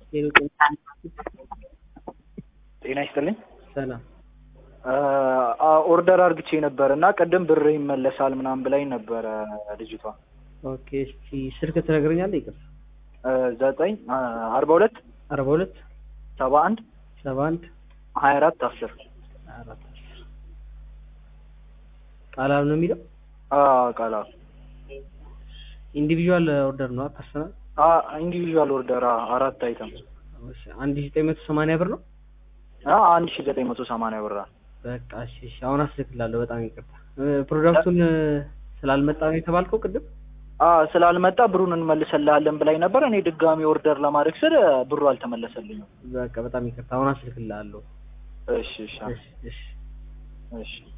ጤና ይስጥልኝ። ሰላም ኦርደር አርግቼ ነበር እና ቅድም ብር ይመለሳል ምናምን ብላኝ ነበረ ልጅቷ። ኦኬ እስቲ ስልክ ትነግረኛለህ? ይቅር ዘጠኝ አርባ ሁለት አርባ ሁለት ሰባ አንድ ሰባ አንድ ሀያ አራት አስር አራት ቃላም ነው የሚለው ቃላ ኢንዲቪዥዋል ኦርደር ነው ፐርሰናል ኢንዲቪዥዋል ኦርደር አራት አይተም አንድ ሺህ ዘጠኝ መቶ ሰማንያ ብር ነው። አንድ ሺ ዘጠኝ መቶ ሰማንያ ብር በቃ እሺ እሺ አሁን አስልክላለሁ። በጣም ይቅርታ ፕሮዳክቱን ስላልመጣ ነው የተባልከው ቅድም ስላልመጣ ብሩን እንመልሰልሃለን ብላኝ ነበር። እኔ ድጋሚ ኦርደር ለማድረግ ስል ብሩ አልተመለሰልኝም። በቃ በጣም ይቅርታ አሁን አስልክላለሁ። እሺ እሺ እሺ እሺ እሺ